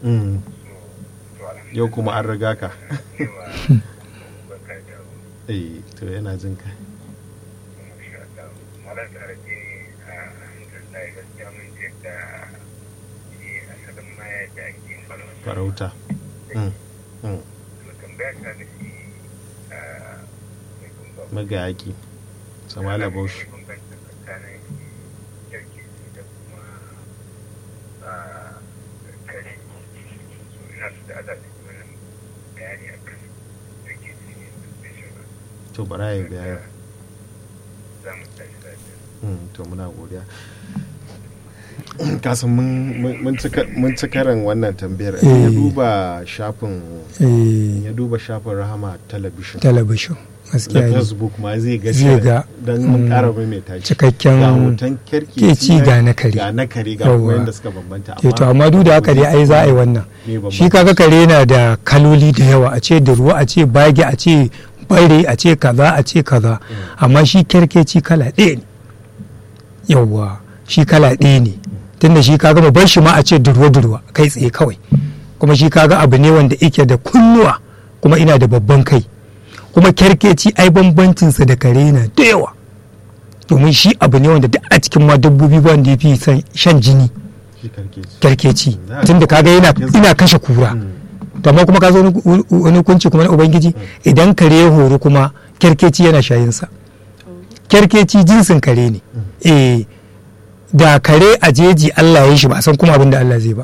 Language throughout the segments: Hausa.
Mm. to alhamdulillah yau kuma an riga ka yawa barka da eh to yana jin ka masha Allah malar tare ne a alhamdulillah gaskiya mun je da shi asalin ma yadda ake yin farauta farauta Mm. Mm. to tambaya ta da shi a mai kumba magayaki samala bauchi bambanci tsakanin kirkisi da kuma a kare so ina su da ala su mana bayani a kan kirkisi ne da shi ba to bara ya bayani za mu tashi lafiya Mm, to muna godiya kasan mun- mun mun ci- mun ci karan wannan tambayar ya Eh. duba shafin eh, ya duba shafin rahama talabishin talabishin na gaskiya ne facebook ma zai ga Zai ga, don mun mm, kara mai tashi cikakken ga hoton kerkeci keci ga na kare. ga na kare ga Yawwa. kuma yadda suka bambanta Eh, to amma duk da haka dai ai za a yi wannan Me bambanci? shi kaga kare na da kaloli da yawa a ce da ruwa a ce bage a ce bare a ce kaza a ce kaza amma shi kerkeci kala ɗaya ne yawwa shi kala ɗaya ne tunda shi kaga mu bar shi ma a ce durwa durwa kai tsaye kawai kuma shi kaga abu ne wanda yake da kunnuwa kuma ina da babban kai kuma kerkeci ai bambancinsa da kare na da yawa domin shi abu ne wanda duk a cikin ma dabbobi ba wanda ya fi son shan jini shi kerkeci kyarkeci Za a- tunda kaga yana Yes. ina kashe kura to amma kuma ka zo wani- wani hukunci kuma na ubangiji idan kare ya horo kuma kyarkeci yana shayinsa kyarkeci jinsin kare ne eh da kare a jeji Allah ya yi shi ba a san kuma abin da Allah zai ba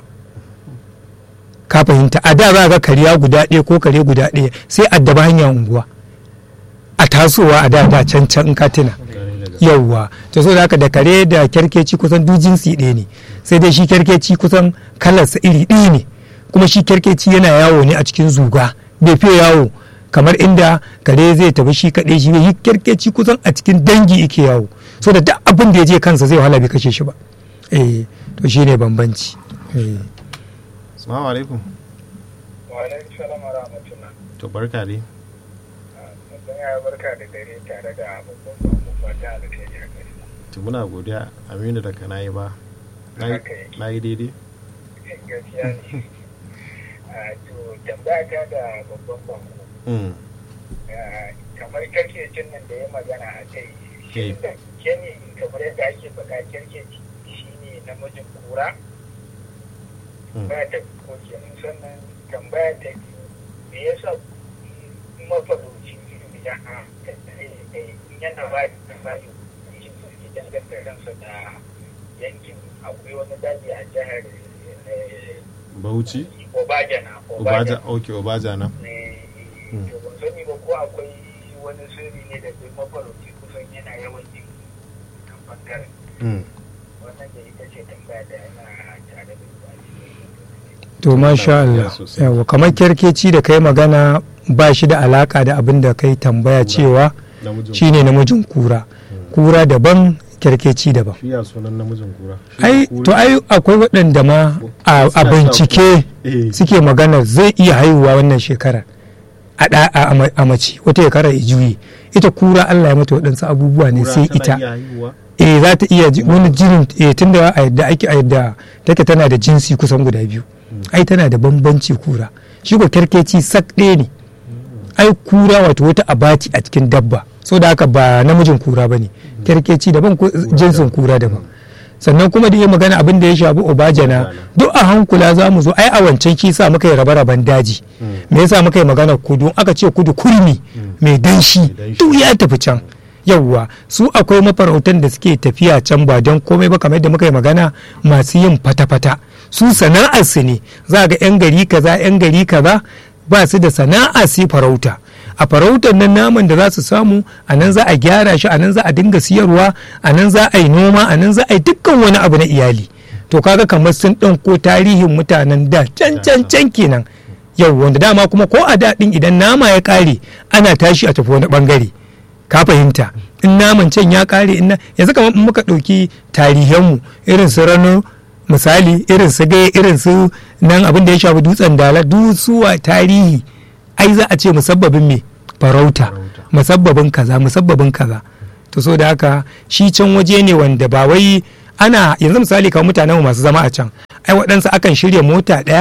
ka fahimta a da za ga kariya guda ɗaya ko kare guda ɗaya sai addaba hanyar unguwa a tasowa a da da can can in ka tuna yauwa to so da haka da kare da kyarkeci kusan duk jinsi ɗaya ne sai dai shi kyarkeci kusan kalarsa iri ɗaya ne kuma shi kyarkeci yana yawo ne a cikin zuga bai fiye yawo kamar inda kare zai tafi shi kaɗai shi yi kyarkeci kusan a cikin dangi yake yawo so da duk abin da ya je kansa zai wahala bai kashe shi ba eh to shine bambanci eh assalamu alaikum wa alaikum salam wa rahmatullah to barka dai mutum ya barka da dare tare da babban babu fata da ta yi haka to muna godiya aminu da kana yi ba Na yi- Haka yake. na yi daidai gaskiya ne a to tambaya ta da babban babu Mm. kamar kirkecin nan da ya magana a kai shi da ke ne kamar yadda ake faɗa kirkeci shi ne namijin kura Mm. ba ta ko kenan sannan tambaya ta biyu me yasa mafarauci idan a yana ba da bayan shi suke danganta ransa da yankin akwai wani daji a jihar eh, bauchi Obajana obaja ok obaja na ne Mm. to ban sani ba ko akwai wani sirri ne da duk mafarauci kusan yana yawan yin kan bangaren Mm. wannan da ita ce tambaya da yana tare da ba to masha Allah godiya sosai. yawa kamar kyarkeci da kai magana ba shi da alaka da abin da kai tambaya cewa namijin shine namijin kura kura daban kyarkeci daban shi ya sunan namijin kura Shi ai kura- to ai akwai waɗanda ma a a Suna sa bincike eh suke magana zai iya haihuwa wannan shekarar a ɗa- a ama- a mace wata shekara ya juye ita kura Allah ya mata waɗansu abubuwa ne kura sai tana ita iya haihuwa? eh za ta iya ji- wani jinin eh tunda a yadda ake a yadda take tana da jinsi kusan guda biyu ai tana da bambanci kura shi ko kerkeci sak ɗaya ne ai kura wato wata abaci a cikin dabba so da haka ba namijin kura ba ne kerkeci daban ko jinsin kura daban sannan kuma da iya magana abin da ya shafi obajana duk a hankula za mu zo ai a wancan kisa muka yi rabe-raben daji me yasa muka yi magana kudu aka ce kudu kurmi mai danshi danshi. duk ya tafi can yawwa su akwai mafarautan da suke tafiya can ba don komai ba kamar yadda muka yi magana masu yin fata-fata su sana'ar su ne za ga 'yan gari kaza 'yan gari kaza ba su da sana'a sai farauta a farautar nan naman da za su samu a nan za a gyara shi a nan za a dinga siyarwa a nan za a yi noma a nan za a yi dukkan wani abu na iyali to kaga kamar sun ɗauko tarihin mutanen da can can can kenan yau wanda dama kuma ko a daɗin idan nama ya ƙare ana tashi a tafi wani ɓangare ka fahimta in naman can ya ƙare in na- yanzu kamar in muka ɗauki tarihanmu irin su rano misali irin su gaya irin su nan abin da ya shafi dutsen dala dusuwa tarihi ai za a ce musabbabin me farauta Farauta. musabbabin kaza musabbabin kaza to so da haka shi can waje ne wanda ba wai ana yanzu misali kamar mutanen masu zama a can ai waɗansu akan shirya mota ɗaya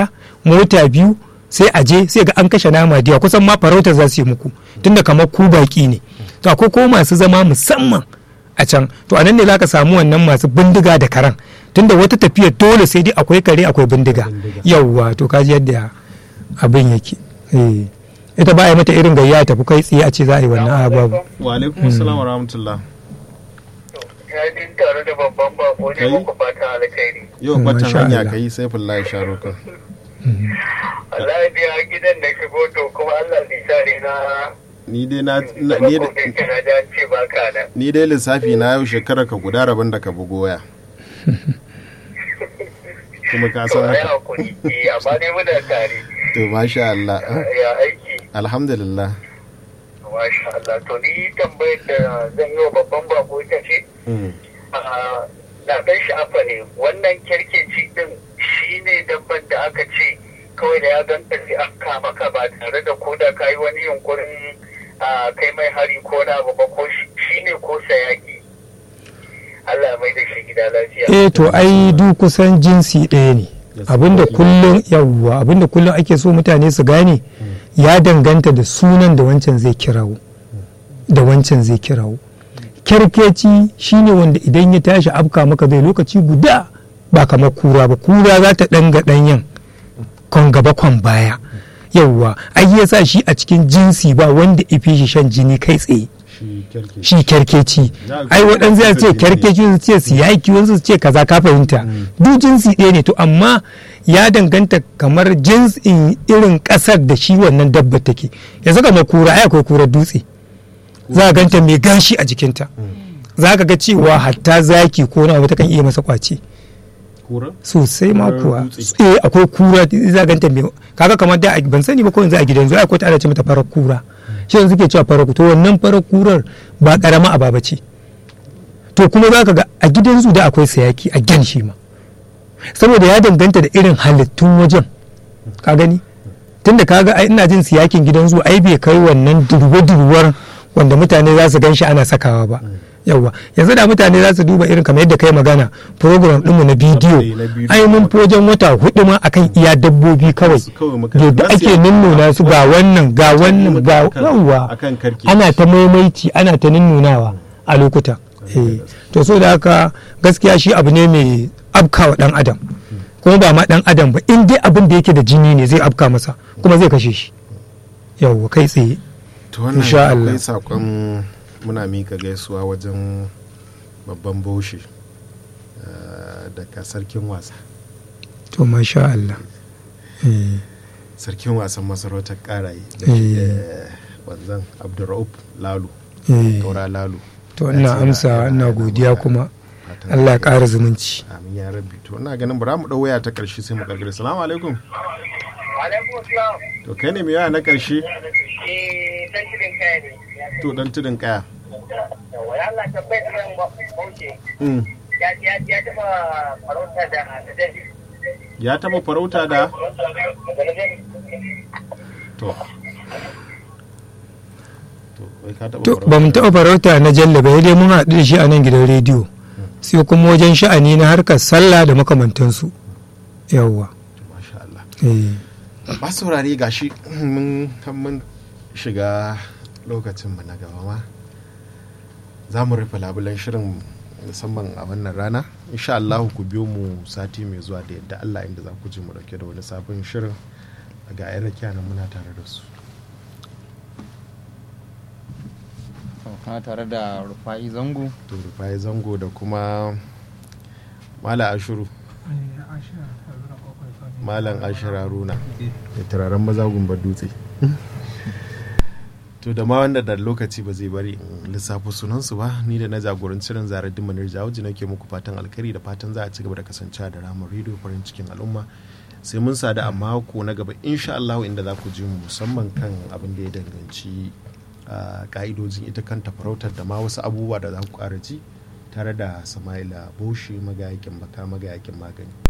mota biyu sai a je sai ga an kashe nama diya kusan ma farauta za su yi muku tunda kamar ku baki ne to akwai ko masu zama musamman a can to a nan ne za ka samu wannan masu bindiga da karan tunda wata tafiya dole sai dai akwai kare akwai bindiga yauwa to kaji yadda abin yake eh. ita ba a yi mata irin gayya tafi kai tsaye a ce za a yi wannan a babu wa alaikum assalam wa rahmatullah ya din tare da babban bako ne Kai? muku fata alkhairi yau Mm, kwatan masha hanya Allah. ka yi sai fullahi sharukan Allah ya biya gidan da shigo to kuma Allah zai sa ne na ni dai na na- ni Kuma dai- gobe kana da an ce baka nan ni dai lissafi na yau shekara ka guda rabin da ka bugo waya kuma ka to san ai haka hakuri eh amma dai muna tare to masha Allah ya aiki alhamdulillah masha Allah to ni tambayar da zan yi wa babban bako ita ce Mm. Ah, na ɗan sha'afa ne wannan kyarkeci din shi ne dabban da aka ce kawai da ya ganta sai an kama ka ba tare da ko da ka yi wani yunkurin ah, kai mai hari ko na abu ba ko shi ne ko sayaki Allah ya mai da shi gida lafiya eh to ai duk kusan jinsi ɗaya ne Yes. abinda kullum yawwa abinda kullum ake so mutane su gane ya danganta da sunan da wancan zai kirawo da wancan zai kirawo kyarkeci shine wanda idan ya tashi afka maka zai lokaci guda ba kamar kura ba kura za ta ɗanga ɗanyen kwan gaba kwan baya yawwa ai ya sa shi a cikin jinsi ba wanda ifi shi shan jini kai tsaye shi kyarke shi kyarkeci Na ga ai waɗansu ya ce kyarkeci ne. kyarkeci su ce siyaki wasu su ce kaza ka fahimta duk jinsi ɗaya ne to amma ya danganta kamar jinsin irin ƙasar da shi wannan dabba take yanzu kamar kura ai akwai kurar dutse za a ganta mai gashi a jikinta za ka ga cewa hatta zaki ko na wata kan iya masa kwace kura sosai ma Kurar kuwa dutse. eh akwai kura za a ganta mai kaga kamar da ban sani ba ko yanzu a gidan zuwa akwai ta ana ce mata farar kura shi yanzu ke cewa farar to wannan farar kurar ba karama ababa ce to kuma za ka ga a gidan zu da akwai sayaki a gyan shi ma saboda ya danganta da irin halittun wajen ka gani tunda kaga ai ina jin siyakin gidan zu ai bai kai wannan durwa-durwar wanda mutane za su gan shi ana sakawa ba yawwa yanzu da mutane za su duba irin kamar yadda kai magana program ɗinmu na bidiyo Eh, na bidiyo. ai mun fi wajen wata hudu ma akan iya dabbobi kawai Su kawai muka- yadda za su ake yi- nunnuna su ga wannan ga wannan ga akan- yawwa akan karke ana ta maimaici ana ta nunnunawa a lokuta eh to so da haka gaskiya shi abu ne mai afkawa dan adam kuma ba ma dan adam ba in dai abin da yake da jini ne zai afka masa kuma zai kashe shi yawwa kai tsaye to wannan Insha Allah. akwai sakon muna mika gaisuwa wajen babban baushi eh, daga sarkin wasa to masha Allah eh sarkin wasan masarautar karaye da shi Eh. eh, wanzan abdurraub lalu eh kaura lalu to Ya ina ce amsa yana- ina yana godiya maka kuma fatan Allah ya alheri. ƙara zumunci amin ya rabbi to ina ganin bara mu dau waya ta karshe sai mu karkare salamu alaikum alaikum salam to kai ne mai waya na karshe eh dan shirin kai ne to dan tudun kaya wala Allah tabbai kan bauke Mm. ya ya ya taba farauta da da ya taba farauta da to to wai ka taba to ba mu taɓa farauta na jalla ba dai mun haɗu da shi a nan gidan rediyo sai kuma wajen sha'ani na harkar sallah da makamantansu yawwa masha Allah eh ba saurare gashi mun mun shiga lokacin mu na gaba ma za mu rufe labulen shirin musamman a wannan rana insha Allah ku biyo mu sati mai zuwa da yadda Allah inda za ku ji mu dauke da wani sabon shirin ga yan rakiya nan muna tare da su kana tare da rufa'i zango to rufai zango da kuma mala ashuru malam ashira runa da turaren maza gumbar dutse to da ma wanda da lokaci ba zai bari in lissafi sunansu ba ni da na jagoranci ran zarar dimanar jawuji nake muku fatan alkhairi da fatan za a ci gaba da kasancewa da ramar rediyo farin cikin al'umma sai mun sadu a mako na gaba insha Allah inda za ku ji mu musamman kan abin da ya danganci a ka'idojin ita kanta farautar da ma wasu abubuwa da za ku ƙara ji tare da sama'ila boshi magayakin baka magayakin magani